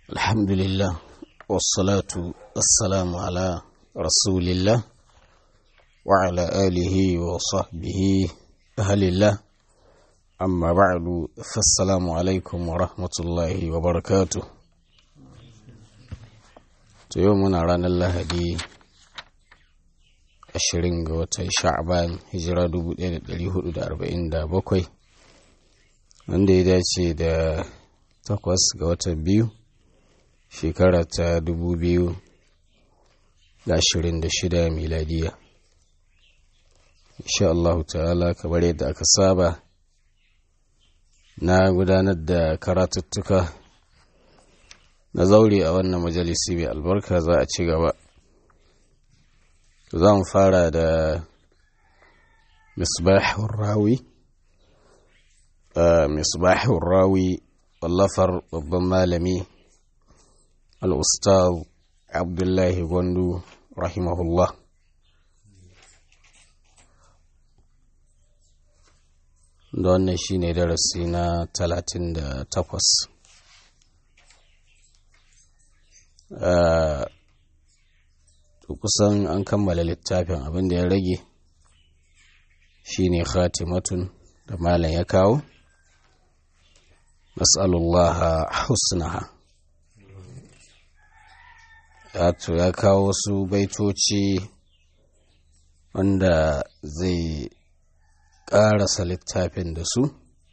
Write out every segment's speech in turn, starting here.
الحمد لله والصلاة والسلام على رسول الله وعلى آله وصحبه أهل الله أما بعد فالسلام عليكم ورحمة الله وبركاته يومنا رانا الله دي ashirin ga watan sha'ban hijira 1447 wanda ya dace da takwas ga watan biyu shekara ta 2026 miladiya insha Allah ta'ala kamar yadda aka saba na gudanar da karatuttuka na zaure a wannan majalisi mai albarka za a ci gaba za mu fara da misbahun rawi misbahun rawi wallafar babban malami al'ustaz abdullahi gwandu rahimahullah da wannan shi ne darasi na 38 kusan an kammala littafin abin da ya rage shine khatimatun da malam ya kawo nas'alullaha husnaha wato ya kawo su baitoci wanda zai ƙarasa littafin da su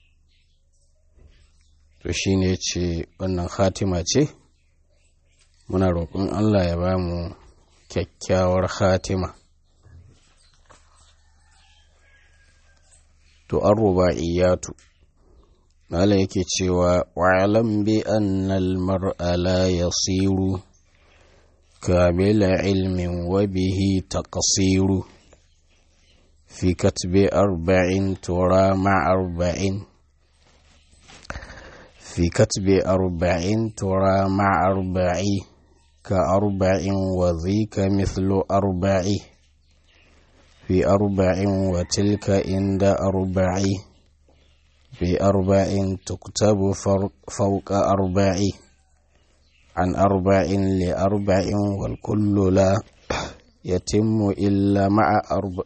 to shine ce wannan khatima ce muna roƙon allah ya ba mu kyakkyawar khatima to an ruba'iyatu malam yake cewa wa'alam bi annal mar'a la yasiru kamila ilmin wa bihi taqsiru fi katbi arba'in tura ma arba'in fi katbi arba'in tura ma arba'i كأربع وذيك مثل أربع في أربع وتلك عند أربع في أربع تكتب فوق أربع عن أربع لأربع والكل لا يتم إلا مع أربع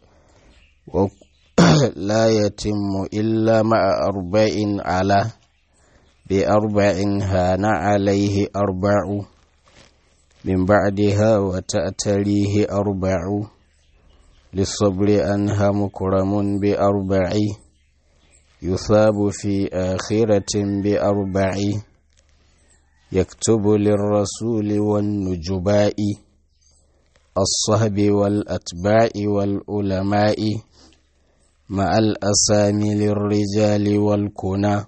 لا يتم إلا مع أربع على بأربع هان عليه أربع من بعدها وتأتريه أربع للصبر أنها مكرم بأربع يثاب في آخرة بأربع يكتب للرسول والنجباء الصهب والأتباع والعلماء مع الأسامي للرجال والكنى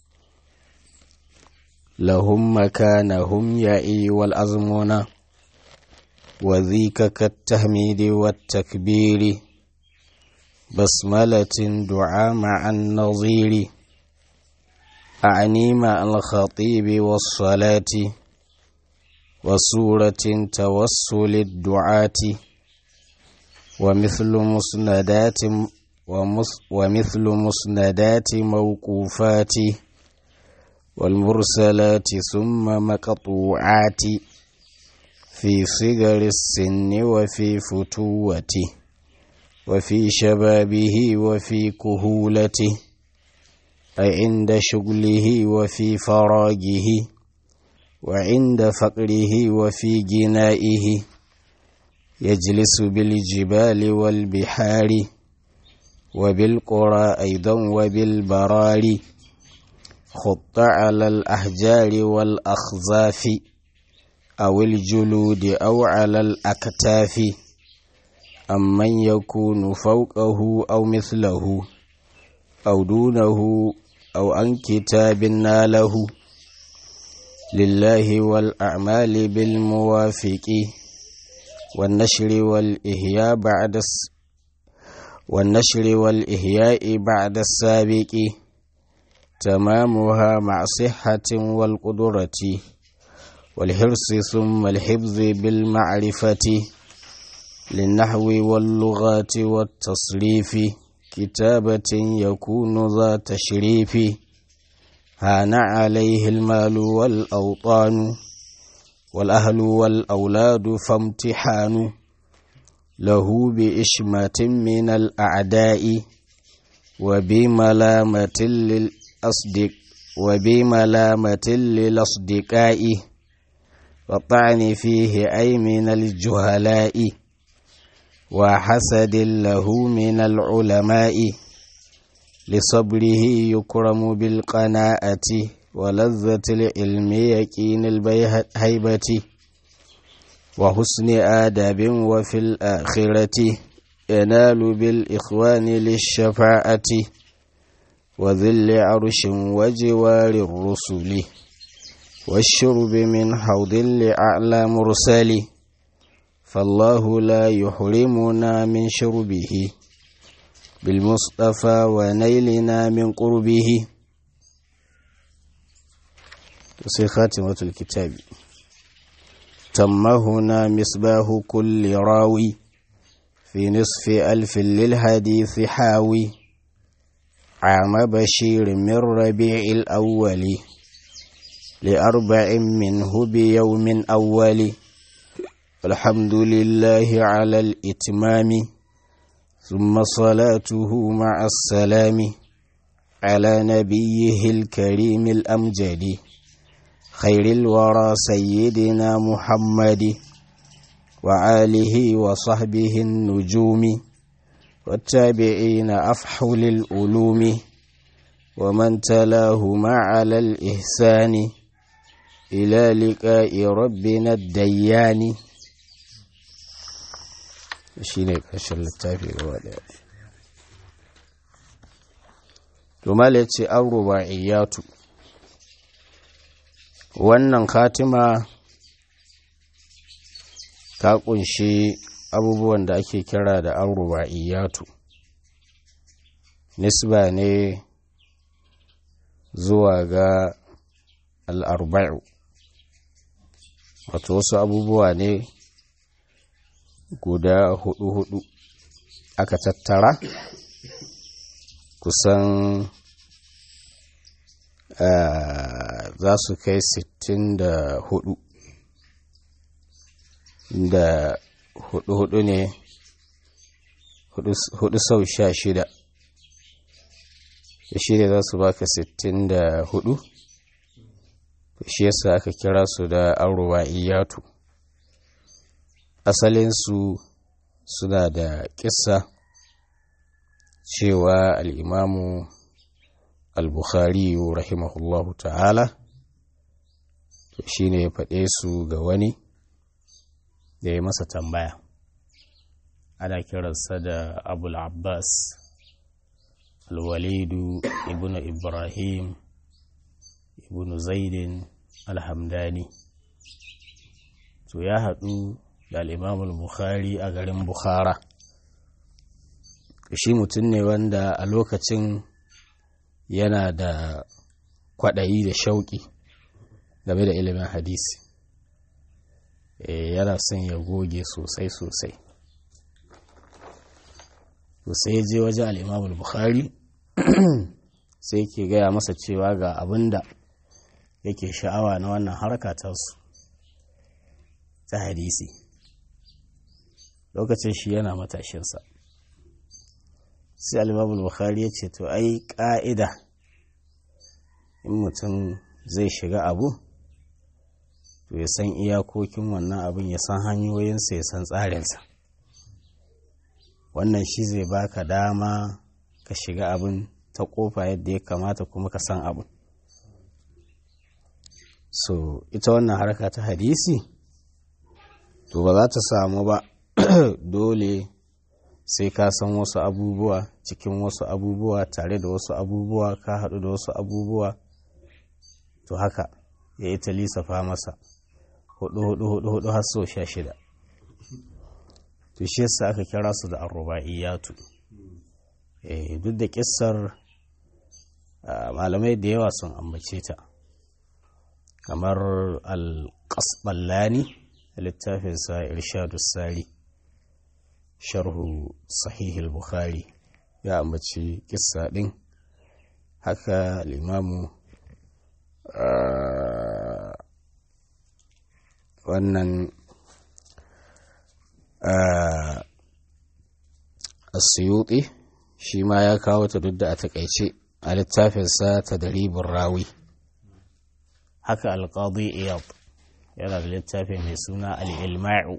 لهم مكانهم يعي والأزمنة وذيك كالتهميد والتكبير بسملة دعاء مع النظير أعني مع الخطيب والصلاة وسورة توسل الدعاة ومثل مسندات ومثل مسندات موقوفات والمرسلات ثم مقطوعات في صغر السن وفي فتوته وفي شبابه وفي كهولته أي عند شغله وفي فراغه وعند فقره وفي جنائه يجلس بالجبال والبحار وبالقرى أيضا وبالبراري خط على الأحجار والأخزاف أو الجلود أو على الأكتاف أمن يكون فوقه أو مثله أو دونه أو عن كتاب ناله لله والأعمال بالموافق والنشر والإحياء بعد والنشر والإحياء بعد السابق تمامها مع صحة والقدرة والحرص ثم الحفظ بالمعرفة للنحو واللغات والتصريف كتابة يكون ذا تشريف هان عليه المال والأوطان والأهل والأولاد فامتحان له بإشمة من الأعداء وبملامة للأصدق وبملامة للأصدقاء والطعن فيه أي من الجهلاء وحسد له من العلماء لصبره يكرم بالقناعة ولذة العلم يكين الهيبة وحسن آداب وفي الآخرة ينال بالإخوان للشفاعة وذل عرش وجوار الرسل والشرب من حوض لأعلى مرسل فالله لا يحرمنا من شربه بالمصطفى ونيلنا من قربه sai khatimatul kitabi tamma huna misbahu kulli rawi fi nisfi alfin lil hadithi hawi عام بشير من ربيع الأول لأربع منه بيوم أول الحمد لله على الإتمام ثم صلاته مع السلام على نبيه الكريم الأمجد خير الورى سيدنا محمد وآله وصحبه النجوم والتابعين أفحل الألوم ومن تلاهما على الإحسان إلى لقاء ربنا الديان shine ƙarshen littafi gaba ɗaya tumal ya ce an ruba'iyyatu wannan katima ta ƙunshi abubuwan da ake kira da an ruba'iyyatu nisba ne zuwa ga al'arba'u wato wasu abubuwa ne guda hudu-hudu aka tattara kusan za su kai sittin da hudu da hudu-hudu ne hudu sau sha shida da shi ne za su baka sittin da hudu shi yasa aka kira su da arruwa iyatu asalinsu suna da kissa cewa al'imamu al-bukhari rahimahullahu ta'ala to shi ne ya faɗe su ga wani da ya masa tambaya ana kiransa da abul abbas al-walidu ibn ibrahim ibn zaidin alhamdani to ya haɗu da al'imamul bukhari a garin bukhara shi mutum ne wanda a lokacin yana da kwaɗayi da shauƙi game da ilimin hadisi yana son ya goge sosai-sosai sai ya je wajen al'imamul bukhari sai ke gaya masa cewa ga abin da yake sha'awa na wannan harka tasu ta hadisi lokacin shi yana matashinsa sai al'imamul bukhari ya ce to ai ƙa'ida in mutum zai shiga abu to ya san iyakokin wannan abin ya san hanyoyinsa ya san tsarinsa wannan shi zai baka dama ka shiga abin ta kofa yadda ya kamata kuma ka san abin so ita wannan harka ta hadisi to ba za ta samu ba dole sai ka san wasu abubuwa cikin wasu abubuwa tare da wasu abubuwa ka haɗu da wasu abubuwa to haka ya yi ta lissafa masa hudu hudu hudu hudu har so sha shida to shi yasa aka kira su da arruba'iyatu eh duk da kissar malamai da yawa sun ambace ta kamar al-qasballani littafinsa irshadu sari sharhu sahihul bukhari ya ambaci kissa din haka limamu wannan asiyuti shi ma ya kawo ta duk da a takaice a littafinsa ta daribin rawi haka alƙadi iyab yana da littafi mai suna al'ilma'u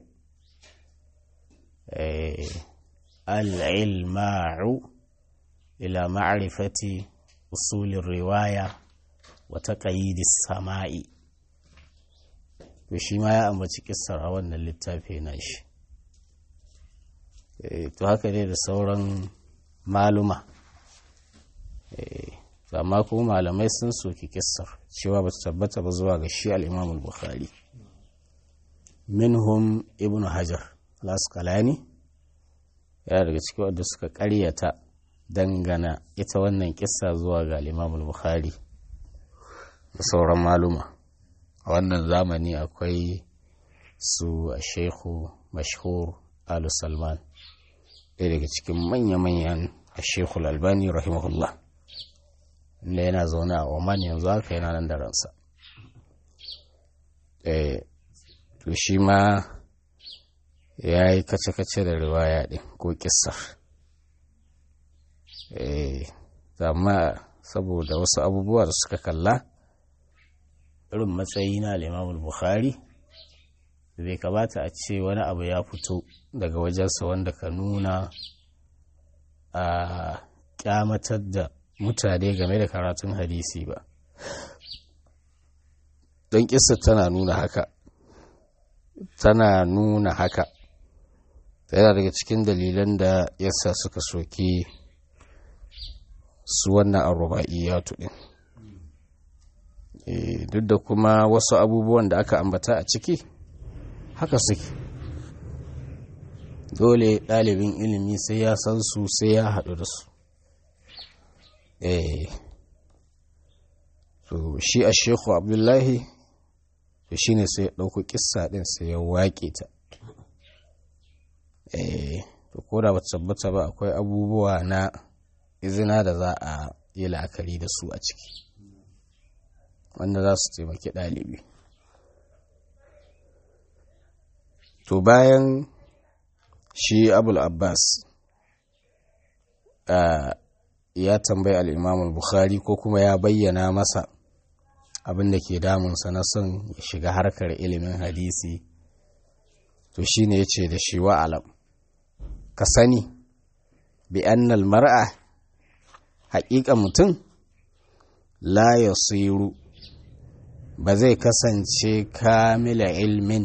al'ilma'u ila ma'arifati usulin riwaya wata ƙayyidis sama'i to shi ma ya ambaci kissar a wannan littafi na shi to haka ne da sauran maluma amma kuma malamai sun soki kissar cewa ba ta tabbata ba zuwa ga shi al'imamul bukhari minhum ibn hajar laskalani yana daga cikin wadda suka karyata dangana ita wannan kissa zuwa ga al'imamul bukhari da sauran maluma a wannan zamani akwai su a shehu mashhur alu salman ɗaya daga cikin manya-manyan a shehu albani rahimahullah inda yana zaune a oman yanzu haka yana nan da ransa to shi ma ya yi kace-kace da riwaya ɗin ko kissar amma saboda wasu abubuwa da suka kalla irin matsayi na limamul bukhari bai kamata a ce wani abu ya fito daga wajensa wanda ka nuna a kyamatar da mutane game da karatun hadisi ba don kisa tana nuna haka tana nuna haka yana daga cikin dalilan da yasa suka soki su wannan arruba'iyatu din duk da kuma wasu abubuwan da aka ambata a ciki haka suke dole ɗalibin ilimi sai ya san su sai ya haɗu da su to shi a sheku abdullahi to shi ne sai ya ɗauko ƙissa ɗin sai ya waƙe ta to ko da ba tabbata ba akwai abubuwa na izina da za a yi la'akari da su a ciki wanda za su taimaki ɗalibi to bayan shi abul abbas ya tambayi al'imamul bukhari ko kuma ya bayyana masa abin da ke damunsa na son ya shiga harkar ilimin hadisi to shi ne ya ce da shi wa'alam ka sani bi annal mar'a haƙiƙa mutum la ya ba zai kasance kamila ilmin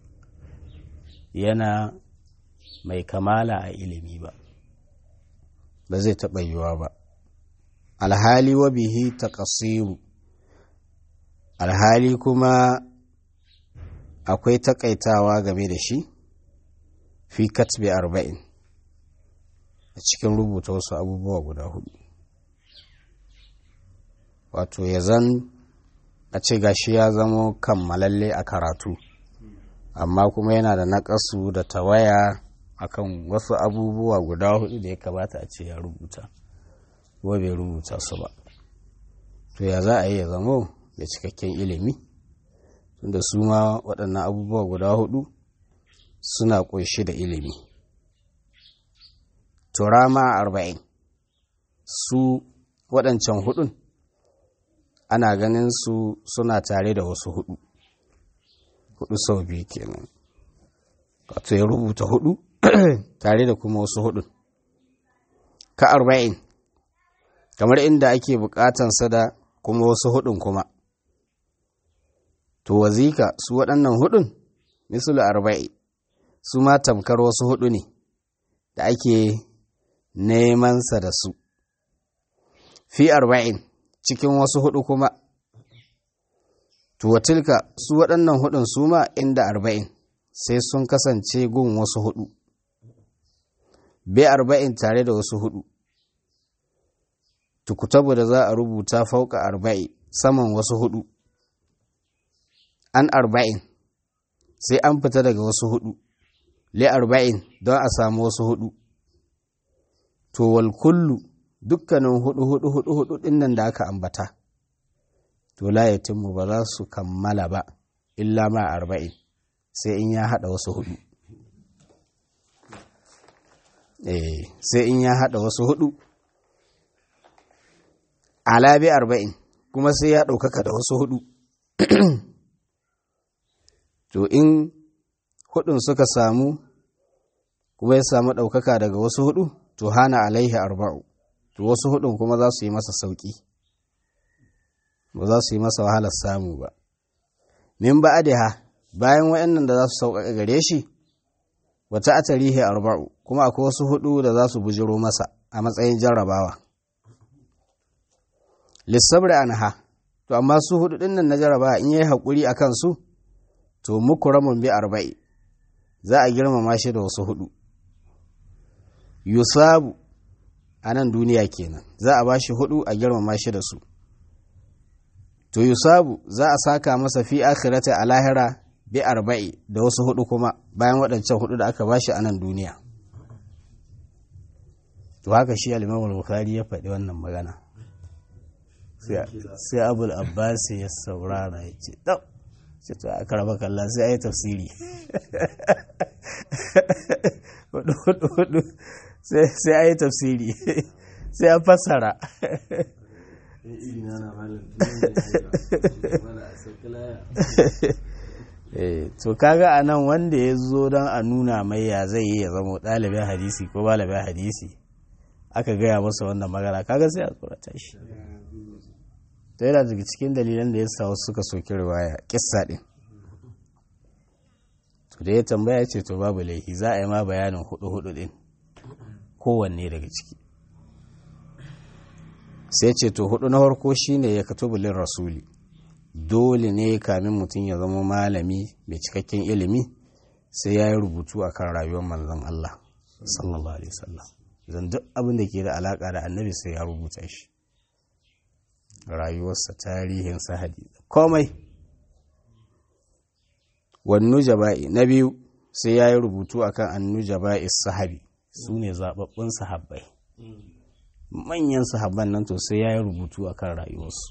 yana mai kamala a ilimi ba ba zai taɓa yiwa ba alhali wa bihi taqsiru alhali kuma akwai takaitawa game da shi fi katbi arba'in a cikin rubuta wasu abubuwa guda hudu wato ya zan a ce gashi ya zamo kammalalle a karatu amma kuma yana da naƙasu da tawaya akan wasu abubuwa guda hudu da ya kamata a ce ya rubuta ko bai rubuta su ba to ya za a yi ya zamo da cikakken ilimi tunda su ma waɗannan abubuwa guda hudu suna ƙunshi da ilimi turama arba'in su waɗancan hudun ana ganin su suna tare da wasu hudu hudu sau biyu kenan wato ya rubuta hudu tare da kuma wasu hudun ka arba'in kamar inda ake bukatansa da kuma wasu hudun kuma to wazika su waɗannan hudun misalu arba'i su ma tamkar wasu hudu ne da ake nemansa da su fi arba'in cikin wasu hudu kuma tuwatilka su waɗannan hudun su ma inda arba'in sai sun kasance gun wasu hudu bai arba'in tare da wasu hudu tukutabu da za a rubuta fauka arba'i saman wasu hudu an arba'in sai an fita daga wasu hudu li arba'in don a samu wasu hudu to wal kullu dukkanin hudu hudu hudu hudu dinnan da aka ambata to la yatimmu ba za su kammala ba illa ma arba'in sai in ya haɗa wasu hudu eh sai in ya haɗa wasu hudu alabi arba'in kuma sai ya ɗaukaka da wasu hudu to in hudun suka samu kuma ya samu ɗaukaka daga wasu hudu to hana alaihi arba'u to wasu hudun kuma za su yi masa sauƙi ba za su yi masa wahalar samu ba min ba ha bayan waɗannan da za su sauƙaƙa gare shi wata a tarihi arba'u kuma akwai wasu hudu da za su bujiro masa a matsayin jarrabawa lissabri anha to amma su hudu ɗin nan na jarrabawa in yi haƙuri a kansu to muku ramun bi arba'i za a girmama shi da wasu hudu yusabu a nan duniya kenan za a ba shi hudu a girmama shi da su to yusabu za a saka masa fi akhirati a lahira bi arba'i da wasu hudu kuma bayan waɗancan hudu da aka bashi a nan duniya to haka shi al-Imam al-Bukhari ya faɗi wannan magana sai Abul Abbas ya saurara ya ce dau sai to aka raba kalla sai ayi tafsiri hudu hudu hudu sai ayi tafsiri sai a fassara to kaga a nan wanda ya zo don a nuna mai ya zai yi ya zama ɗalibin hadisi ko balibin hadisi aka gaya masa wannan magana kaga sai a tsorata shi ta yana daga cikin dalilan da ya sa wasu suka soki riwaya kissa ɗin to da ya tambaya ce to babu laifi za a yi ma bayanin hudu hudu ɗin kowanne daga ciki sai ce to hudu na farko shine ya katubulin rasuli dole ne kamin mutum ya zama malami mai cikakken ilimi sai ya yi rubutu a kan rayuwar manzon Allah sallallahu alaihi wasallam zan duk abin da ke da alaka da annabi sai ya rubuta shi rayuwarsa tarihin sahadi komai wannu jaba'i na biyu sai ya yi rubutu akan annu jaba'i sahabi su ne zababbun sahabbai manyan sahabban nan to sai ya yi rubutu a kan rayuwarsu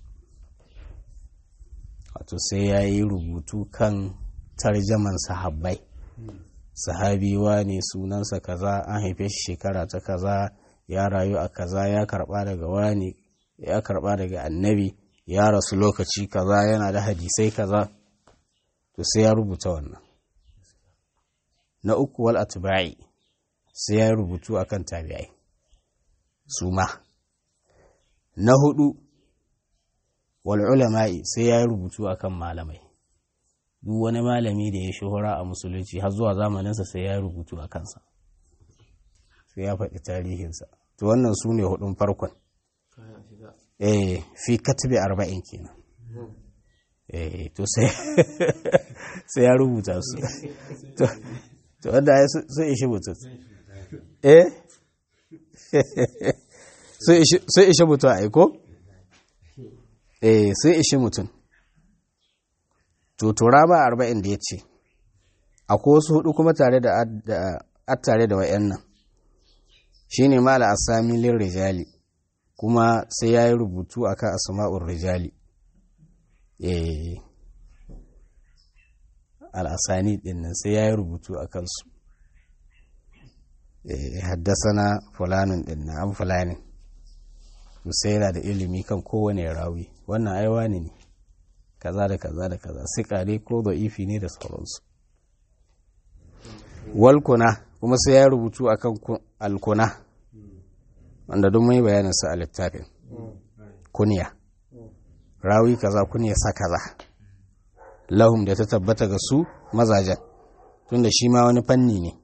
wato sai ya yi rubutu kan tarjaman sahabbai sahabiwa ne sunansa kaza an haife shi shekara ta kaza ya rayu a kaza ya karba daga wani ya karba daga annabi ya rasu lokaci kaza yana da hadisai kaza to sai ya rubuta wannan na uku wal atba'i sai ya rubutu akan tabi'ai su ma na hudu wal ulama'i sai ya yi rubutu akan malamai duk wani malami da ya shuhura a musulunci har zuwa zamaninsa sai ya yi rubutu a kansa sai ya faɗi tarihinsa to wannan su ne hudun farkon eh fi katibi arba'in kenan eh to sai sai ya rubuta su to wanda ya sun ishi mutum eh sai ishe mutum a aiko? eh sai ishe mutum to tura ba arba'in da ya ce akwai wasu hudu kuma tare da attare da wa'yan nan shi ne mala asamilin rijali kuma sai ya yi rubutu a kan asma'ur rijali eh al'asani ɗin nan sai ya yi rubutu a kansu haddasa na fulanin ɗin na an fulanin sai yana da ilimi kan kowane rawi wannan aiwa ne ne kaza da kaza da kaza sikare ko da ifi ne da sauransu walkuna kuma sai ya rubutu akan alkuna wanda don mai bayanin sa a littafin kuniya rawi kaza kuniya sa kaza lahum da ta tabbata ga su mazajen tunda shi ma wani fanni ne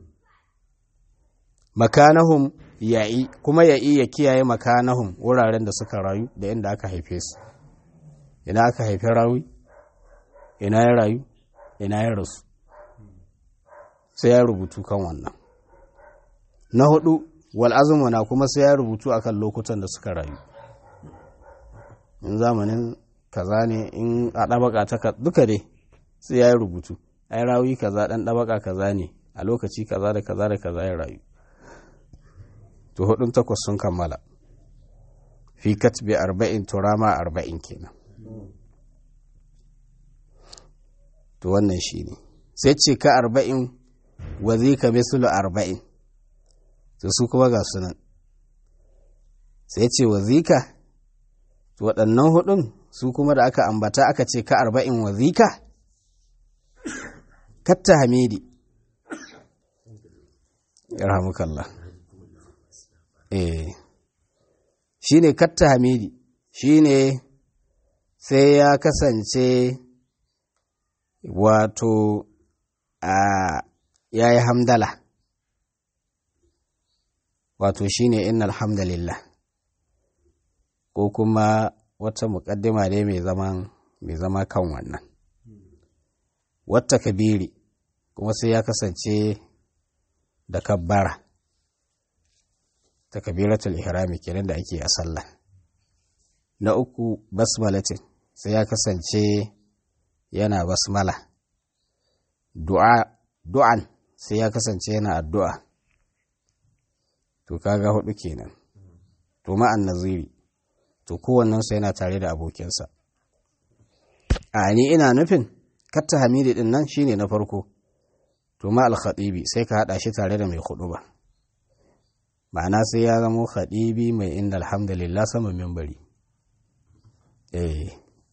makanahum ya'i kuma ya'i ya kiyaye makanahum wuraren da suka rayu da inda aka haife su ina aka haife rawi ina ya rayu ina ya rasu sai ya rubutu kan wannan na hudu wal azumuna kuma sai ya rubutu akan lokutan da suka rayu in zamanin kaza ne in a ɗabaka ta duka dai sai ya rubutu ai rawi kaza ɗan ɗabaka kaza ne a lokaci kaza da kaza da kaza ya rayu to hudun takwas sun kammala fi katbi arba'in turama arba'in kenan to wannan shi ne sai ce ka arba'in wa zika mislu arba'in to su kuma ga sunan sai ce wa zika waɗannan hudun su kuma da aka ambata aka ce ka arba'in wa zika katta hamidi yarhamukallah eh shine katta hamidi shine sai ya kasance wato a ya yi hamdala wato shine inna alhamdulillah ko kuma wata muƙaddima ne mai zaman mai zama kan wannan wata kabiri kuma sai ya kasance da kabbara ta kabiratul ihrami kenan da ake a sallah na uku basmalatin sai ya kasance yana basmala du'a du'an sai ya kasance yana addu'a to kaga hudu kenan to ma'an naziri to kowannensu yana tare da abokinsa a ni ina nufin katta hamidi din nan shine na farko to ma al-khatibi sai ka hada shi tare da mai hudu ba ma'ana sai ya zamo khatibi mai inda alhamdulillah sama mimbari eh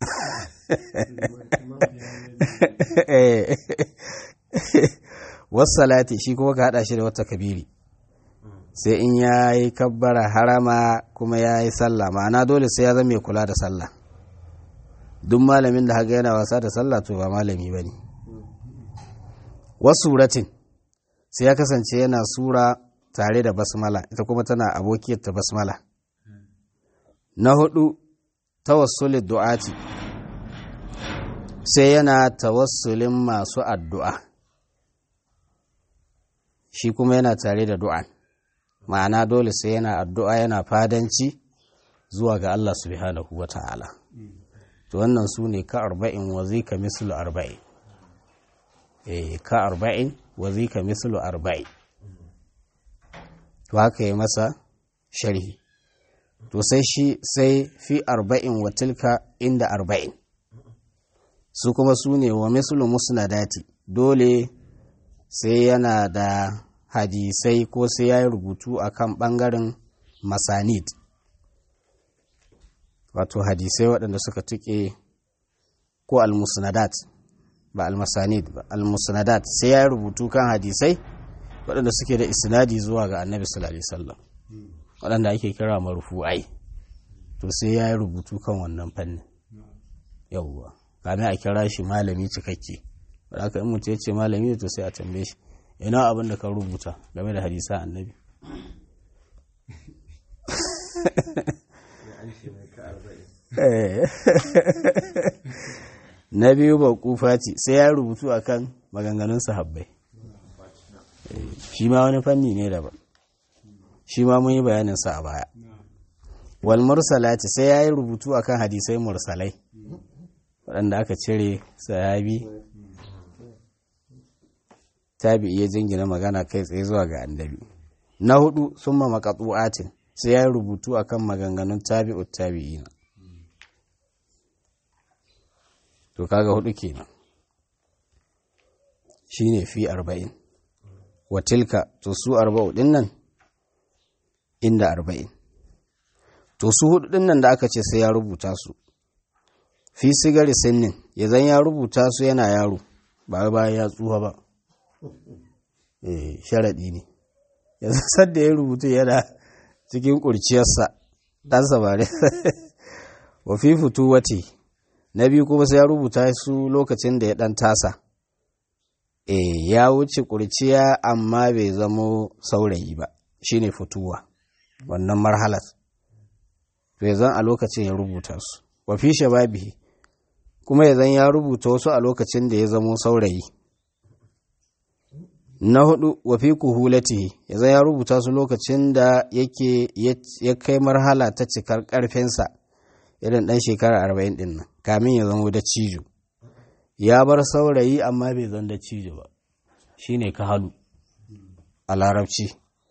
salati shi kuma ka hada shi da wata kabiri sai in ya yi kabbara harama kuma ya yi sallah ma'ana dole sai ya zama mai kula da sallah duk malamin da haka yana wasa da sallah to ba malami ba ne wasu suratin sai ya kasance yana sura tare da basmala ita kuma tana abokiyar ta basmala na hudu tawassulin du'ati sai yana tawassulin masu addu'a shi kuma yana tare da du'an ma'ana dole sai yana addu'a yana fadanci zuwa ga Allah subhanahu wa ta'ala to wannan su ne ka arba'in wa zika mislu arba'in eh ka arba'in wa zika mislu arba'in to haka yi masa sharhi to sai shi sai fi arba'in wa tilka inda arba'in su kuma su ne wa mislu musnadati dole sai yana da hadisai ko sai ya yi rubutu a kan ɓangaren masanid wato hadisai waɗanda suka tuƙe ko almusnadat ba almasanid ba almusnadat sai ya yi rubutu kan hadisai waɗanda suke da isnadi zuwa ga annabi sallallahu alaihi wasallam waɗanda ake kira marfu'ai to sai ya yi rubutu kan wannan fannin yawwa kame a kira shi malami cikakke wadda in mutu ya ce malami to sai a tambaye shi ina abin da ka rubuta game da hadisa annabi na biyu ba kufati sai ya rubutu akan maganganun sahabbai shi ma wani fanni ne daban shi ma mun yi bayaninsa a baya wal mursalati sai ya yi rubutu akan hadisai mursalai waɗanda aka cire sahabi tabi iya jingina magana kai tsaye zuwa ga annabi na hudu sun ma makatsu'atin sai ya yi rubutu akan maganganun tabi'ut tabi'ina to kaga hudu kenan shine fi arba'in wa tilka to su arba'u din nan inda arba'in to su hudu din nan da aka ce sai ya rubuta su fi sigari sinnin ya zan ya rubuta su yana yaro ba bayan ya tsuha ba eh sharaɗi ne yanzu sadda ya rubutu yana cikin ƙurciyarsa ɗansa ba ne wa fi fito wate na biyu kuma sai ya rubuta su lokacin da ya ɗan tasa e ya wuce ƙurciya amma bai zamo saurayi ba shine fituwa wannan marhalar to ya zan a lokacin ya rubuta su wa fi shababihi kuma ya zan ya rubuta wasu a lokacin da ya zamo saurayi na hudu wa fi kuhulatihi ya zan ya rubuta su lokacin da yake ya kai marhala ta cikar karfinsa irin dan shekara arba'in din nan kamin ya zamo da cijo ya bar saurayi amma bai zan da cijo ba shine ka halu a larabci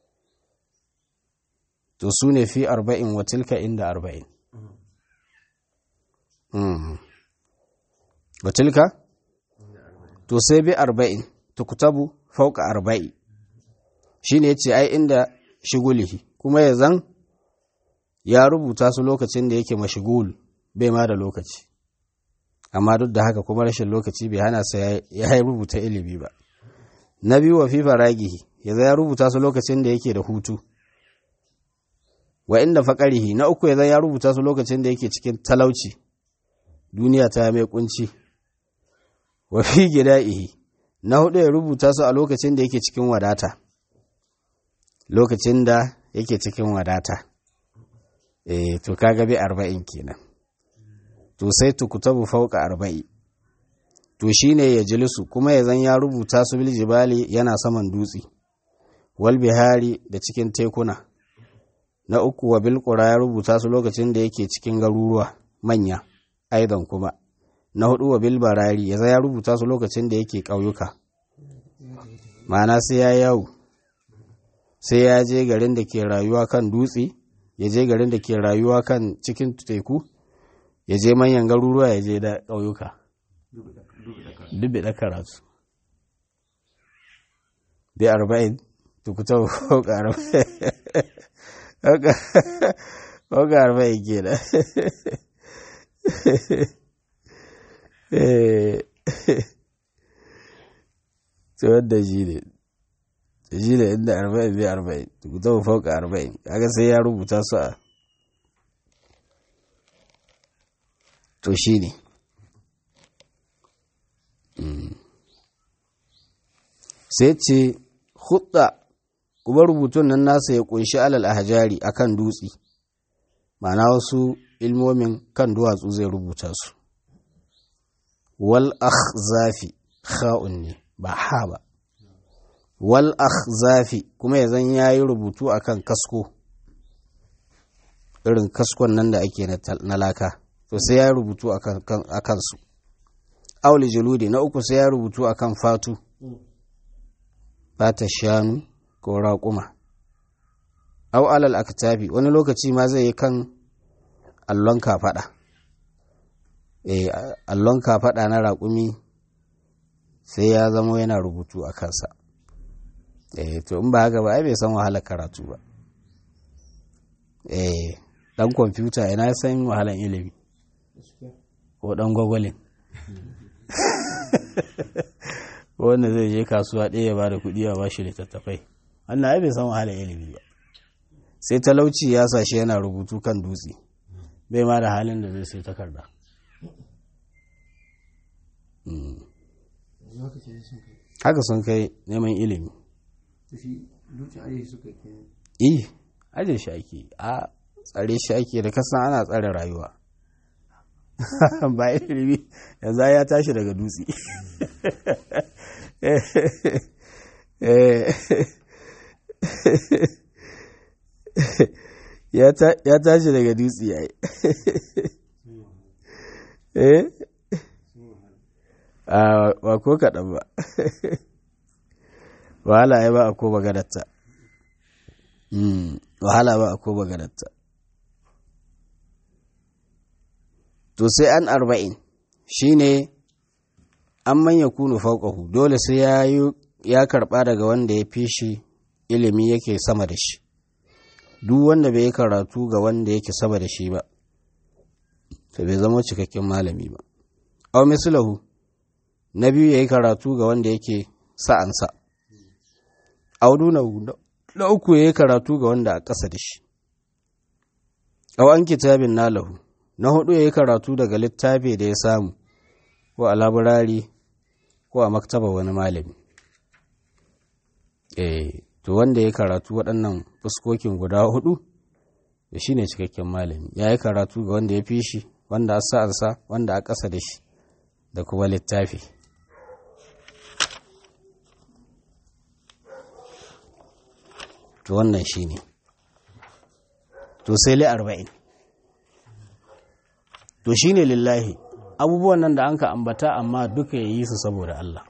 to su ne fi arba'in wa tilka inda arba'in wa tilka to sai bi arba'in tukutabu fauka arba'i shi ne ce ai inda shigulihi kuma ya zan ya rubuta su lokacin da yake mashigul bai ma da lokaci amma duk da haka kuma rashin lokaci bai hana sa ya rubuta ilimi ba na biyu wa fifa ragihi ya zai ya rubuta su lokacin da yake da hutu wa inda faƙarihi na uku ya zai ya rubuta su lokacin da yake cikin talauci duniya ta mai kunci wa fi gida'ihi na hudu ya rubuta su a lokacin da yake cikin wadata lokacin da yake cikin wadata eh to kaga bi arba'in kenan to sai tukutabu fauka arba'i to shine ya jilisu kuma ya zan ya rubuta su bil jibali yana saman dutse wal bihari da cikin tekuna na uku wa bil ya rubuta su lokacin da yake cikin garuruwa manya aidan kuma na hudu wa bil barari ya ya rubuta su lokacin da yake ƙauyuka ma'ana sai ya yawo sai ya je garin da ke rayuwa kan dutse ya je garin da ke rayuwa kan cikin teku ya je manyan garuruwa ya je da ƙauyuka dubi da karatu bi arba'in tukuta hauka arba'in hauka arba'in ke da tsawon da shi ne shi ne inda arba'in bi arba'in tukuta hauka arba'in kaga sai ya rubuta su a to shi ne sai ce hudda kuma rubutun nan nasa ya kunshi alal ahjari akan dutse ma'ana wasu ilmomin kan duwatsu zai rubuta su wal akhzafi kha'un ne ba ha ba wal akhzafi kuma ya zan yayi rubutu akan kasko irin kaskon nan da ake na laka to sai ya rubutu akan su auli juludi na uku sai ya rubutu akan fatu fata shanu ko raƙuma au alal aktabi wani lokaci ma zai yi kan allon kafaɗa eh allon kafaɗa na raƙumi sai ya zama yana rubutu a kansa eh to in ba haka ba ai bai san wahalar karatu ba eh dan kwamfuta ina san wahalar ilimi ko dan gwagwalin wanda zai je kasuwa ɗaya ba da kuɗi a ba shi littattafai wannan ai bai san wahalar ilimi ba sai talauci ya sa shi yana rubutu kan dutse bai ma da halin da zai sai takarda haka sun kai neman ilimi eh aje shi ake a tsare shi ake da kasan ana tsare rayuwa ba ilimi yanzu ya tashi daga dutse ya tashi daga dutse ya yi eh a ba ko kaɗan ba wahala ya ba a ko bagadatta wahala ba a ko bagadatta to sai an arba'in shine an manya kunu fauƙahu dole sai ya ya karɓa daga wanda ya fi shi ilimi yake sama da shi duk wanda bai karatu ga wanda yake sama da shi ba to bai zama cikakken malami ba aw mislahu na biyu yayi karatu ga wanda yake sa'ansa aw dunahu na uku yayi karatu ga wanda a ƙasa da shi aw an kitabin nalahu na hudu yayi karatu daga littafi da ya samu ko a laburari ko a maktaba wani malami eh to wanda ya karatu waɗannan fuskokin guda hudu da shi ne cikakken malami ya yi karatu ga wanda ya fi shi wanda a sa'ansa wanda a ƙasa da shi da kuma littafi to wannan shi ne to sai li arba'in to shi ne lillahi abubuwan nan da an ka ambata amma duka ya yi su saboda Allah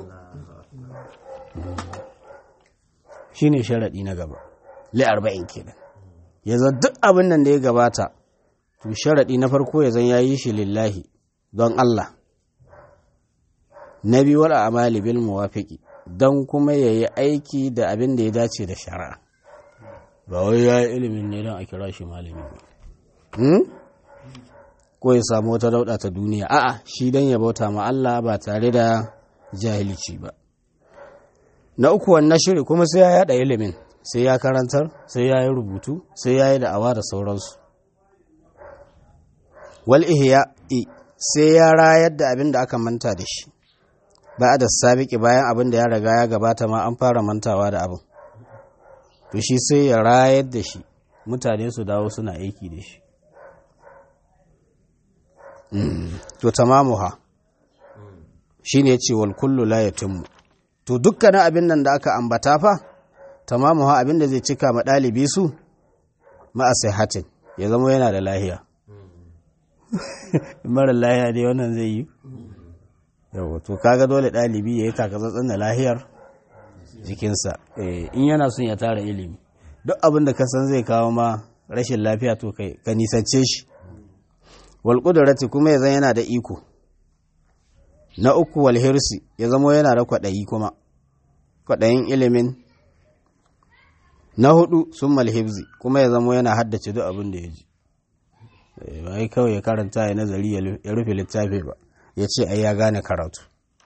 shi ne sharaɗi na gaba li arba'in kenan ya zan duk abin nan da ya gabata to sharaɗi na farko ya zan ya yi shi lillahi don Allah na biyu wal amali bil muwafiqi dan kuma yayi aiki da abin da ya dace da shari'a ba wai ya yi ilimin ne don a kira shi malami ba ko ya samu wata dauɗa ta duniya a'a shi don ya bauta ma Allah ba tare da jahilci ba na uku wannan shiri kuma sai ya yada ilimin sai ya karantar sai ya yi rubutu sai ya yi da'awa da sauransu wal ihya sai ya rayar da abin da aka manta da shi ba da sabiki bayan abin da ya riga ya gabata ma an fara mantawa da abin to shi sai ya rayar da shi mutane su dawo suna aiki da shi to tamamuha shi ne ce wal kullu la yatimmu to dukkanin abin nan da aka ambata fa tamamuha abin da zai cika ma ɗalibi su ma'a hatin ya zama yana da lahiya mara lahiya dai wannan zai yi yau to kaga dole ɗalibi ya yi takatsatsen da lahiyar jikinsa in yana son ya tara ilimi duk abin da kasan zai kawo ma rashin lafiya to kai ka nisance shi wal qudrati kuma ya zan yana da iko na uku wal hirsi ya zamo yana da kwaɗayi kuma kwaɗayin ilimin na hudu sun malhibzi kuma ya zamo yana haddace duk abin da ya ji ba kawai ya karanta ya nazari ya rufe littafi ba ya ce ai ya gane karatu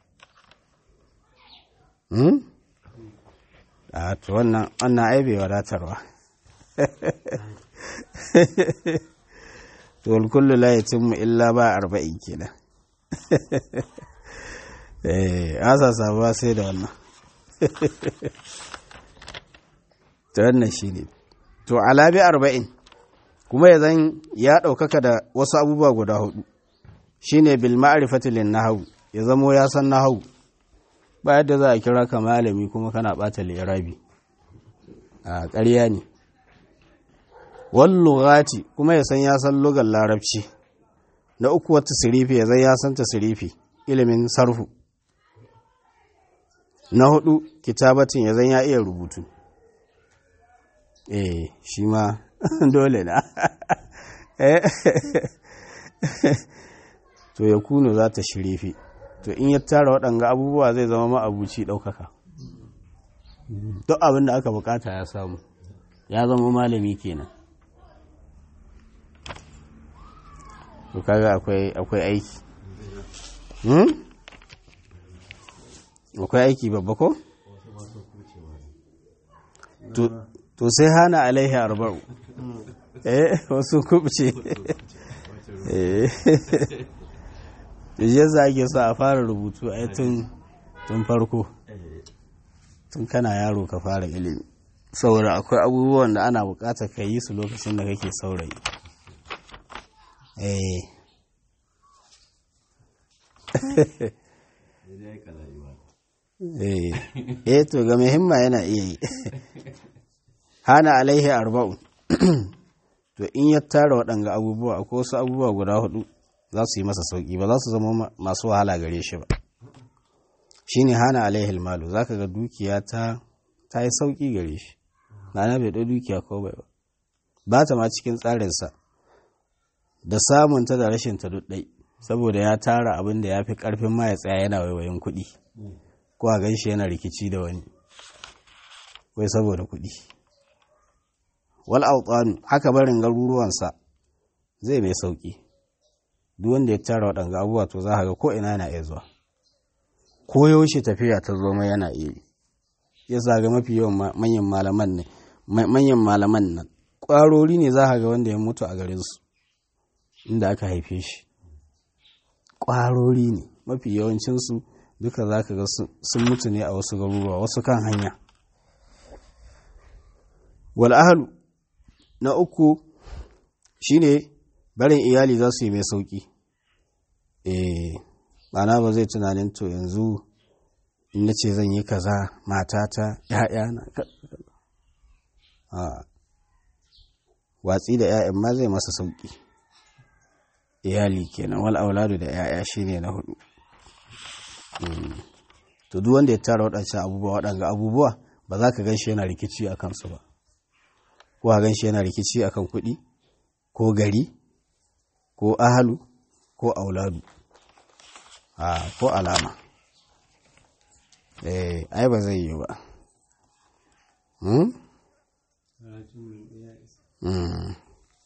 a to wannan wannan ai bai wadatarwa to wal kullu la yatimmu illa ba arba'in kenan eh asa sabuwa sai da wannan to wannan shine to alabi arba'in kuma ya zan ya ɗaukaka da wasu abubuwa guda hudu shine bil ma'rifati lin nahwu ya zamo ya san nahwu ba yadda za a kira ka malami kuma kana bata lirabi a ƙarya ne wal lughati kuma ya san ya san lugar larabci na uku wata sirifi ya zan ya san tasirifi ilimin sarfu na hudu kitabatin ya zan ya iya rubutu eh shi ma dole na to ya kuno za ta shirifi to in ya tara waɗanga abubuwa zai zama ma'abuci ɗaukaka duk abin da aka bukata ya samu ya zama malami kenan to kaga akwai akwai aiki akwai aiki babba ko to sai hana alaihi arba'u eh wasu kubce eh yadda ake so a fara rubutu a tun tun farko tun kana yaro ka fara ilimi saboda akwai abubuwan da ana bukatar ka yi su lokacin da kake saurayi eh eh to ga muhimma yana iya yi hana alaihi arba'un to in ya tara waɗanga abubuwa akwai wasu abubuwa guda hudu za su yi masa sauƙi ba za su zama masu wahala gare shi ba shi ne hana alaihi malu za ka ga dukiya ta ta yi sauƙi gare shi na bai ɗau dukiya ko bai ba ba ta ma cikin tsarinsa da samunta da rashinta duk ɗai saboda ya tara abin da ya fi ƙarfin ma ya tsaya yana waiwayin kuɗi ko a gan shi yana rikici da wani wai saboda kuɗi wal autanu haka barin garuruwansa zai mai sauƙi duk wanda ya tara waɗanga abubuwa to za ga ko ina yana iya zuwa ko yaushe tafiya ta zo mai yana iya ya zaga mafi yawan manyan malaman ne manyan malaman nan ƙwarori ne za ga wanda ya mutu a garin su inda aka haife shi ƙwarori ne mafi yawancinsu duka za ka ga sun mutu ne a wasu garuruwa wasu kan hanya wal ahlu na uku shine barin iyali za su yi mai sauki eh mana ba zai tunanin to yanzu in na ce zan yi kaza matata ‘ya'yana a watsi da ‘ya'yan ma zai masa sauki iyali kenan wal auladu da ‘ya'ya shine na hudu to duk wanda ya tara waɗancan abubuwa waɗanga abubuwa ba za ka gan shi yana rikici a kansu ba ko a gan shi yana rikici akan kuɗi ko gari ko ahalu ko auladu a ko alama eh ai ba zai yi ba hmm? Mm.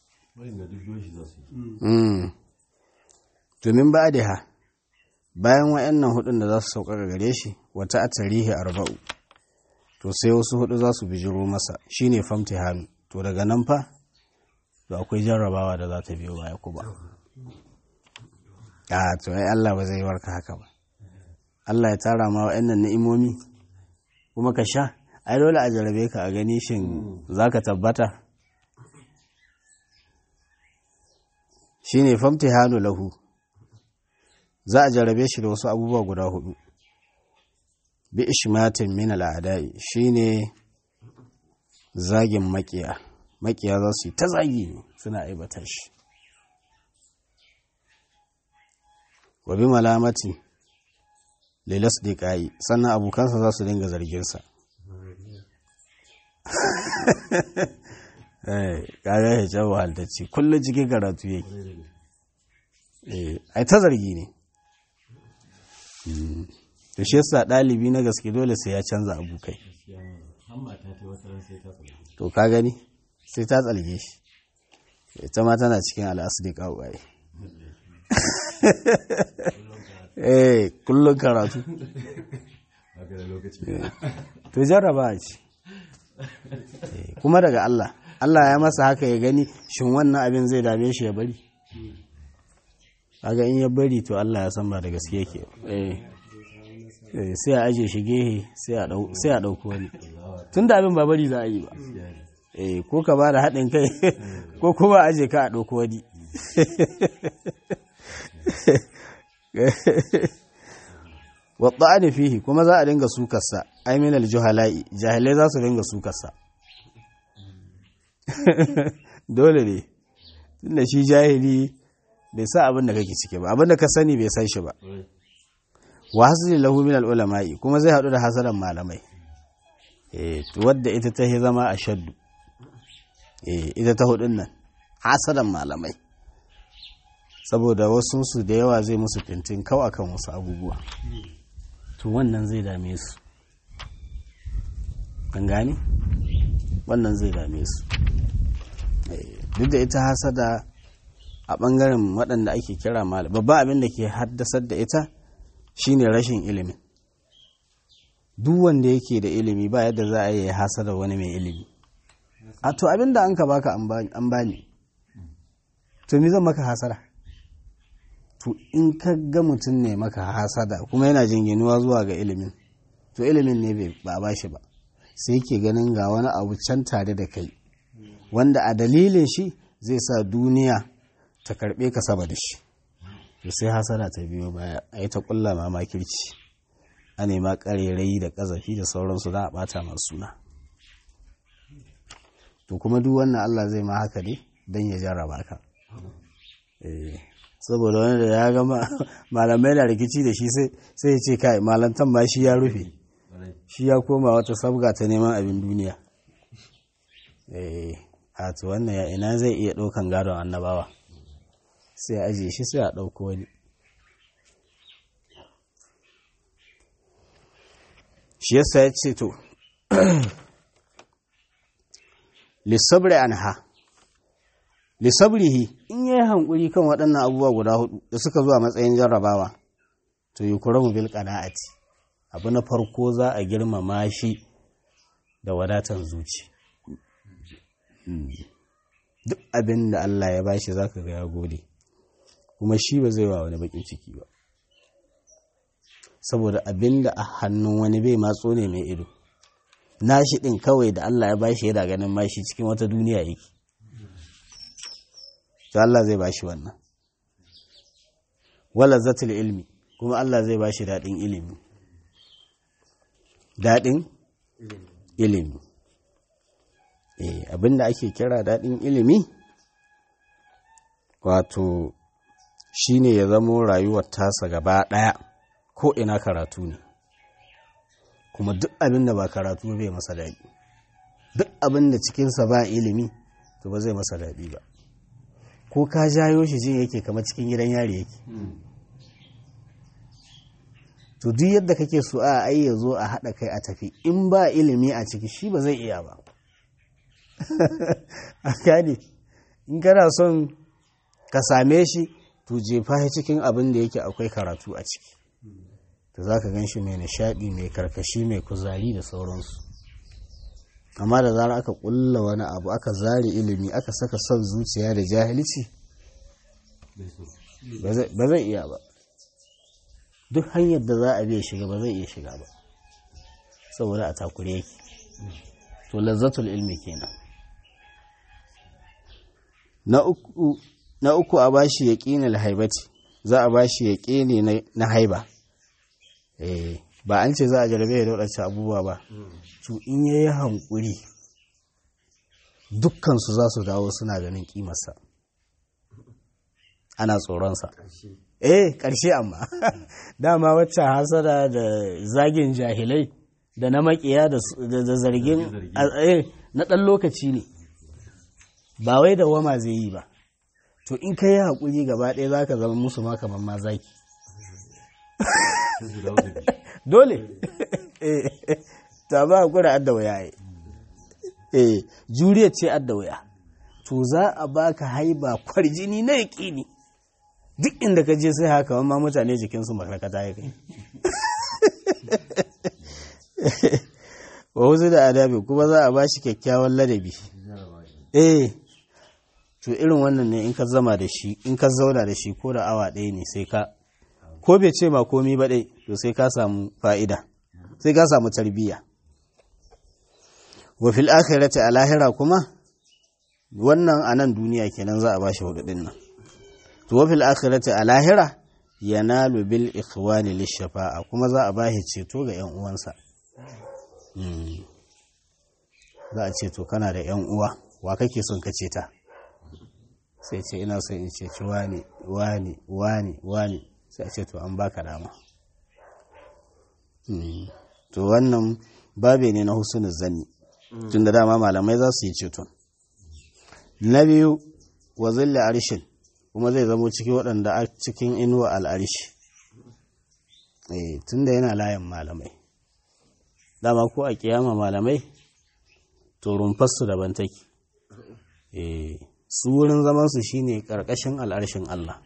Mm. domin ba da ha bayan wa'annan hudun da za su sauƙaƙa gare shi wata a tarihi arba'u to sai wasu hudu za su bijiro masa shine famti hannu to daga nan fa to akwai jarrabawa da za ta biyo baya kuma a to ai Allah ba zai warka haka ba Allah ya tara ma wa'annan ni'imomi kuma ka sha ai dole a jarabe ka a gani shin zaka tabbata shine famti hannu lahu za a jarabe shi da wasu abubuwa guda hudu bi ishmatin min al'adai shine zagin makiya makiya za su yi ta zagi ne suna aibata shi wa bi malamati lilas diqai sannan abokansa za su dinga zarginsa eh kaga ya jawo haltacci kullum cikin karatu yake eh ai ta zargi ne to shi yasa ɗalibi na gaske dole sai ya canza abokai to ka gani sai ta tsalge shi ita ma tana cikin al'asidi kawai eh kullum karatu to jarraba ce kuma daga Allah Allah ya masa haka ya gani shin wannan abin zai dame shi ya bari kaga in ya bari to Allah ya san ba da gaske yake eh sai a aje shi gehe sai a ɗauko wani tun da abin ba bari za a yi ba eh ko ka ba da haɗin kai ko kuma aje ka a ɗauko wani wadda fihi kuma za a dinga sukarsa aiminal juhala'i jahilai za su dinga sukarsa dole ne tunda shi jahili bai sa abin da kake ciki ba abin da ka sani bai san shi ba wa hasili lahu min ulama'i kuma zai hadu da hasaran malamai eh to wadda ita ta zama a shaddu eh ita ta hudun nan hasaran malamai saboda wasu su da yawa zai musu fintin kau akan wasu abubuwa to wannan zai dame su kan gane wannan zai dame su duk da ita hasada a ɓangaren waɗanda ake kira malam babban abin da ke haddasar da ita shine rashin ilimin duk wanda yake da ilimi ba yadda za a yi hasada wani mai ilimi a to abin da an ka baka an bani to mi zan maka hasada to in ka ga mutum ne maka hasada kuma yana jinginuwa zuwa ga ilimin to ilimin ne ba a bashi ba sai ke ganin ga wani abu can tare da kai wanda a dalilin shi zai sa duniya ta karbe ka saba da shi to sai hasada ta biyo baya a yi ta kulla mamakirci a nema karerai da kazafi da sauransu za a bata masu suna to kuma duk wannan Allah zai ma haka ne don ya jarraba ka saboda wani da ya ga malamai na rikici da shi sai ya ce kai malantan ma shi ya rufe shi ya koma wata sabga ta neman abin duniya a to wannan ya ina zai iya ɗaukan gadon annabawa sai a ajiye shi sai a ɗauko wani shi yasa ya ce to lissabri anha lissabrihi in yayi hankuri kan waɗannan abubuwa guda hudu da suka zuwa matsayin jarrabawa to yi kuramu bil qana'ati abu na farko za a girmama shi da wadatan zuci duk abin da Allah ya bashi zaka ga ya gode kuma shi ba zai wa wani bakin ciki ba saboda abin da a hannun wani bai matso ne mai ido nashi din kawai da Allah ya bashi yana ganin mashi cikin wata duniya yake to Allah zai bashi wannan wala zatul ilmi kuma Allah zai bashi daɗin ilimi daɗin ilimi eh abinda ake kira daɗin ilimi wato shine ya zamo rayuwar tasa gaba ɗaya ko ina karatu ne kuma duk abin da ba karatu bai masa daɗi duk abin da cikinsa ba ilimi to ba zai masa daɗi ba ko ka jayo shi jin yake kamar cikin gidan yari yake to duk yadda kake so a ai ya zo a haɗa kai a tafi in ba ilimi a ciki shi ba zai iya ba a gane in kana son ka same shi to jefa shi cikin abin da yake akwai karatu a ciki to za ka gan shi mai nishaɗi mai karkashi mai kuzari da sauransu amma da zara aka ƙulla wani abu aka zare ilimi aka saka son zuciya da jahilci ba zai iya ba duk hanyar da za a biya shiga ba zai iya shiga ba saboda a takure yake to lazzatul ilmi kenan na uku na uku a bashi yaqinul haibati za a bashi yaqini na haiba eh ba an ce za a jarabe da wadancan abubuwa ba to in yayi hankuri dukkan su za su dawo suna ganin kimarsa ana tsoronsa eh ƙarshe amma dama wacce hasada da zagin jahilai da na makiya da zargin na ɗan lokaci ne ba wai da wama zai yi ba to in ka yi haƙuri gaba ɗaya za ka zama musu ma kamar ma zaki dole ta ba haƙura adda waya eh juriya ce adda waya to za a baka haiba kwarjini na yaƙini duk inda ka je sai haka ma mutane jikinsu makarkata ya kai wa wasu da adabi kuma za a bashi kyakkyawan ladabi eh to irin wannan ne in ka zama da shi in ka zauna da shi ko da awa ɗaya ne sai ka ko bai ce ma komi ba ɗai to sai ka samu fa'ida sai ka samu tarbiyya wa fil akhirati a lahira kuma wannan a nan duniya kenan za a bashi hudu ɗin nan to wa fil akhirati a lahira yanalu bil ikhwani lishafa'a kuma za a bashi ceto ga yan uwansa za a ce to kana da yan uwa wa kake son ka ceta sai ce ina son in ceci wani wani wani wani sai a ce to an baka dama to wannan babe ne na husnul zanni tun da dama malamai za su yi ceton na biyu wa zilla arshin kuma zai zamo cikin waɗanda a cikin inuwa al'arishi tun da yana layin malamai dama ko a kiyama malamai to rumfarsu daban take su wurin zamansu shine ƙarƙashin al'arshin Allah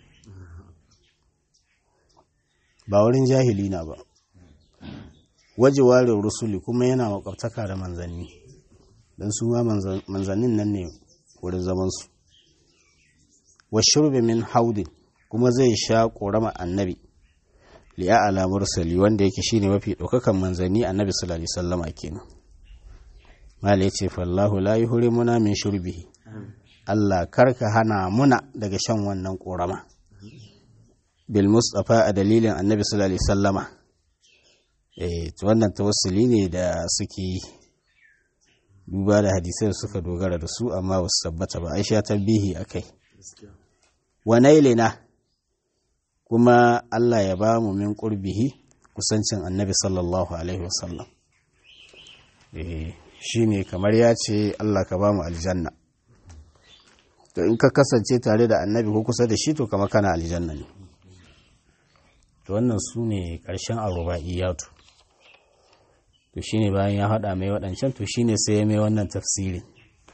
ba wurin jahili na ba waje ware rusuli kuma yana makwabtaka da manzanni don su ma manzannin nan ne wurin zamansu wa shurbi min haudin kuma zai sha ƙorama annabi liya ala mursali wanda yake shine mafi ɗaukakan manzanni annabi sallallahu alaihi wasallama kenan mala yace fallahu la yuhrimuna min shurbihi Allah karka hana muna daga shan wannan ƙorama bil mustafa a dalilin annabi sallallahu alaihi wasallama eh to wannan tawassuli ne da suke yi duba da hadisai suka dogara da su amma ba su tabbata ba aisha tabbihi akai wa nailina kuma Allah ya ba mu min qurbihi kusancin annabi sallallahu alaihi wasallam eh shine kamar ya ce Allah ka ba mu aljanna to in ka kasance tare da annabi ko kusa da shi to kama kana aljanna ne to wannan su ne ƙarshen aruba'iyatu to shine bayan ya haɗa mai waɗancan to shine sai ya mai wannan tafsirin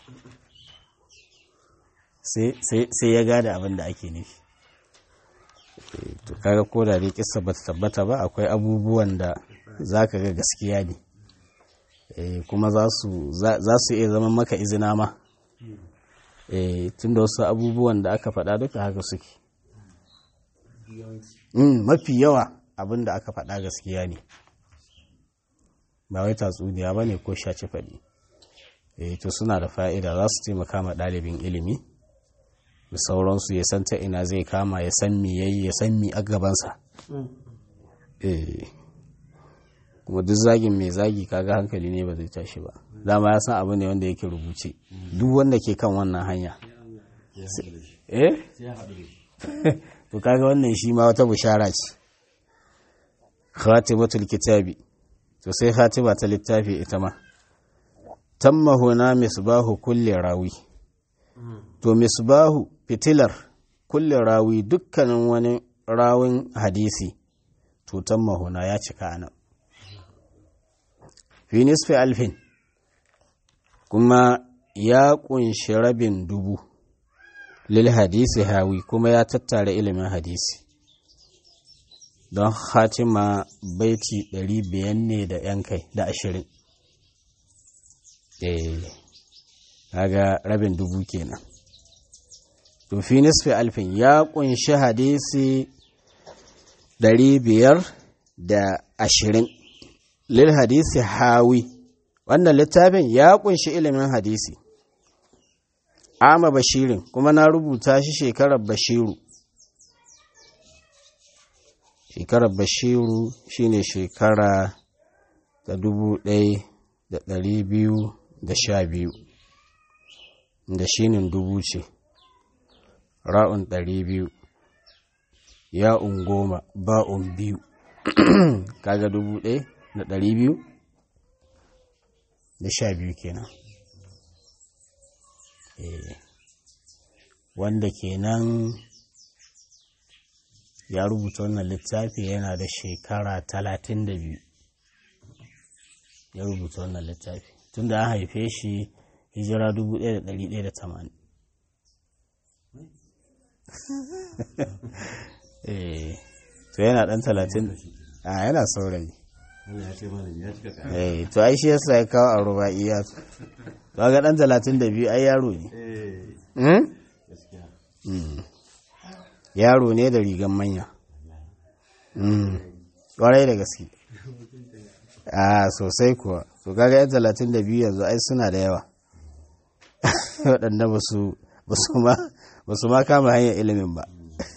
sai ya gada abin da ake nufi to kaga ko da dai kissa bata tabbata ba akwai abubuwan da za ka ga gaskiya ne kuma za su iya zama maka izina ma tun da wasu abubuwan da aka faɗa duka haka suke mafi yawa abin da aka faɗa gaskiya ne ba wai tatsuniya ba ne ko shaci faɗi to suna da fa'ida za su taimaka ma ɗalibin ilimi da sauransu ya san ta ina zai kama ya san mi yayi ya san mi a gabansa kuma duk zagin mai zagi kaga hankali ne ba zai tashi ba dama ya san abu ne wanda yake rubuce duk wanda ke kan wannan hanya eh to kaga wannan shi ma wata bushara ce khatimatul kitabi to sai khatima ta littafi ita ma tamma huna misbahu kulli rawi to misbahu fitilar kulli rawi dukkanin wani rawin hadisi tutan mahuna ya cika anan fi nisfi alfin kuma ya kunshi rabin dubu lil hadisi hawi kuma ya tattara ilimin hadisi don hatima baiti ɗari biyan ne da ‘yan kai da ashirin eh kaga rabin dubu kenan to fi nisfi alfin ya kunshi hadisi ɗari biyar da ashirin lil hadisi hawi wannan littafin ya kunshi ilimin hadisi ama bashirin kuma na rubuta shi shekarar bashiru shekarar bashiru shine shekara ta dubu ɗaya da ɗari biyu da sha biyu da shinin dubu ce ra'un ɗari biyu ya'un goma ba'un biyu kaga dubu ɗaya da ɗari biyu da sha biyu kenan wanda kenan ya rubuta wannan littafi yana da shekara talatin da biyu ya rubuta wannan littafi tun da an haife shi hijira dubu ɗaya da ɗari ɗaya da tamanin to yana ɗan talatin a yana saurayi to ai shi yasa ya kawo a ruba'iya to ga ɗan talatin da biyu ai yaro ne yaro ne da rigan manya ƙwarai da gaske a sosai kuwa to kaga yan talatin da biyu yanzu ai suna da yawa waɗanda ba su ma kama hanyar ilimin ba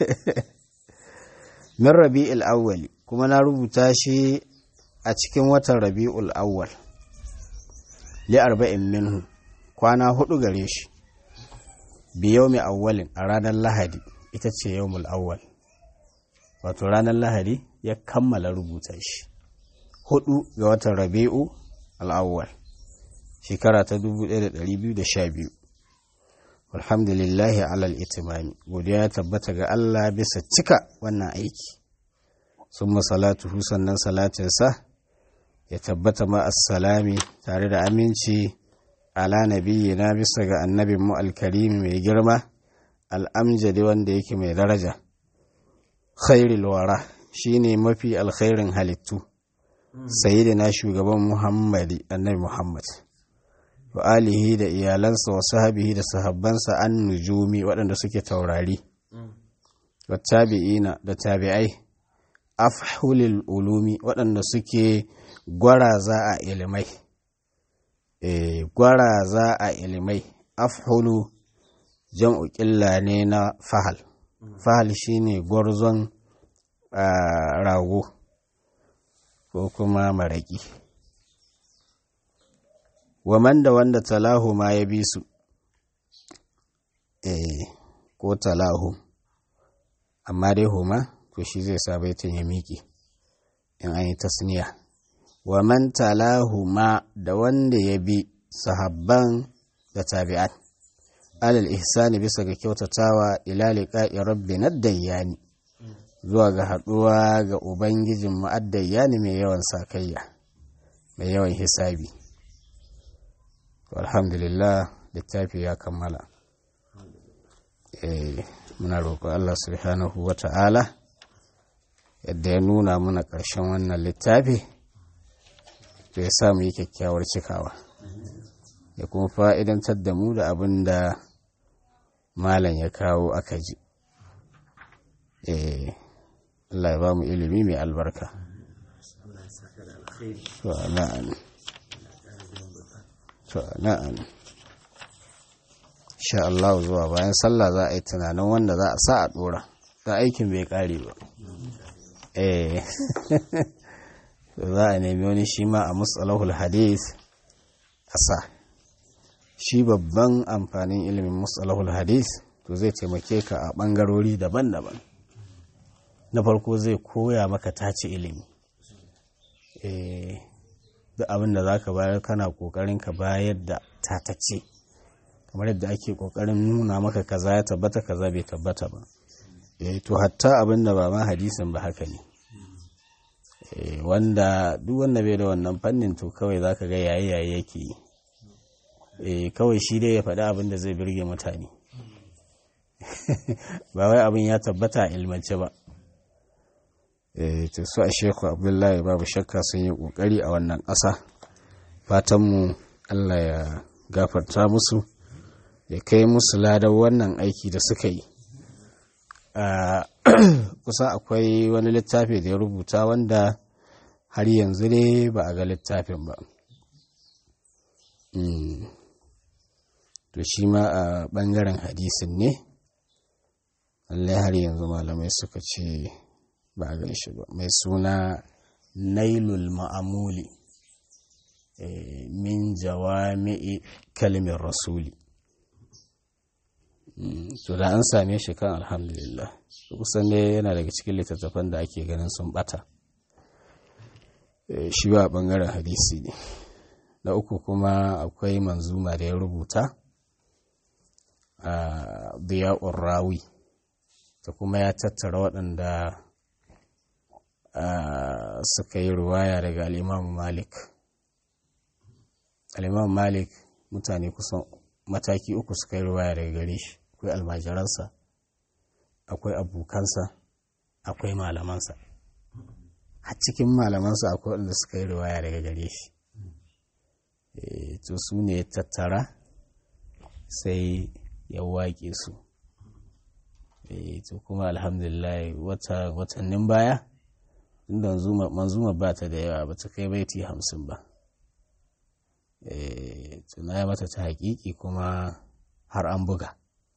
min rabi'ul awwali kuma na rubuta shi a cikin watan rabi'ul awwal li arba'in minhu kwana hudu gare shi biyau mai awwalin a ranar lahadi ita ce yawmul awwal wato ranar lahadi ya kammala rubuta shi hudu ga watan rabi'u al'awwal shekara ta 1212 alhamdulillahi alal itimami godiya ya tabbata ga Allah bisa cika wannan aiki sun masalatuhu sannan salatinsa ya tabbata ma assalami tare da aminci ala nabiyyina bisa ga annabin mu alkarimi mai girma al'amjadi wanda yake mai daraja khairul wara shine mafi alkhairin halittu sayyidina shugaban muhammadi annabi muhammad wa alihi da iyalansa wa sahabihi da sahabbansa an nujumi waɗanda suke taurari wa tabi'ina da tabi'ai afhulil ulumi waɗanda suke gwaraza a ilimai e, gwaraza a ilimai afhulu jam'u ƙilla ne na fahal fahal shine gwarzon rago ko kuma maraƙi waman da wanda talahu ma ya bi su eh ko talahu amma dai huma to shi zai sa baitin ya miƙe in an yi tasniya waman talahu ma da wanda ya bi sahabban da tabi'at alal ihsani bisa ga kyautatawa ila liqa'i rabbina dayyani zuwa ga haɗuwa ga ubangijin mu'addayyani mai yawan sakayya mai yawan hisabi alhamdulillah littafi ya kammala muna roƙo Allah subhanahu wa ta'ala yadda ya nuna muna ƙarshen wannan littafi to ya sa mu yi kyakkyawar cikawa ya kuma fa'idantar da mu da abin da malam ya kawo aka ji Allah ya ba mu ilimi mai albarka to na'am sha Allah zuwa bayan sallah za a yi tunanin wanda za a sa a dora ta aikin bai kare ba eh za a nemi wani shi ma a musalahul hadith a sa shi babban amfanin ilimin musalahul hadith to zai taimake ka a bangarori daban-daban na farko zai koya maka tace ilimi eh duk abin da za ka bayar kana kokarin ka bayar da tatace kamar yadda ake kokarin nuna maka kaza ya tabbata kaza bai tabbata ba eh to hatta abin da ba ma hadisin ba haka ne wanda duk wanda bai da wannan fannin to kawai za ka ga yayi yayi yake yi kawai shi dai ya faɗi abin da zai birge mutane ba wai abin ya tabbata ilmance ba ta su a sheku abdullahi babu shakka sun yi ƙoƙari a wannan ƙasa fatanmu allah ya gafarta musu ya kai musu ladar wannan aiki da suka yi kusa akwai wani littafi da ya rubuta wanda har yanzu ne ba a ga littafin ba to shi ma a ɓangaren hadisin ne lallai har yanzu malamai suka ce ba a gan shi ba mai suna nailul ma'amuli min jawami'i kalmin rasuli to da an same shi kan alhamdulillah kusan ne yana daga cikin littattafan da ake ganin sun bata shi ba bangaren hadisi ne na uku kuma akwai manzuma da ya rubuta a biya'ur rawi ta kuma ya tattara waɗanda suka yi ruwaya daga al'imam malik al'imam malik mutane kusan mataki uku suka yi ruwaya daga gare shi akwai almajiransa akwai abokansa akwai malamansa a cikin malamansa akwai wanda suka yi ruwaya daga gare shi to su ne ya tattara sai ya waƙe su to kuma alhamdulillah watannin baya inda manzuma ba ta da yawa ba ta kai baiti hamsin ba tuna ya mata ta haƙiƙi kuma har an buga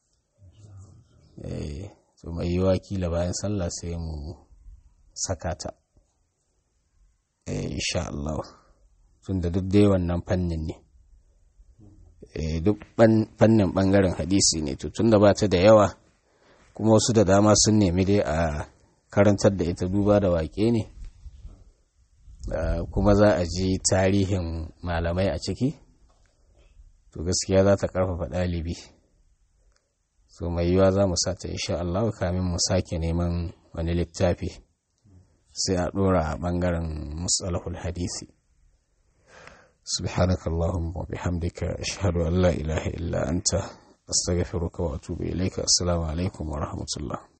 to mai yiwa kila bayan sallah sai mu saka ta insha Allah tun da duk dai wannan fannin ne duk fannin bangaren hadisi ne to tun da ba ta da yawa kuma wasu da dama sun nemi dai a karantar da ita duba da waƙe ne kuma za a ji tarihin malamai a ciki to gaskiya za ta ƙarfafa ɗalibi so mai yiwa za mu sata insha Allah kamin mu sake neman wani littafi sai a ɗora a ɓangaren musalahul hadisi سبحانك اللهم وبحمدك أشهد أن لا إله إلا أنت أستغفرك وأتوب إليك السلام عليكم ورحمة الله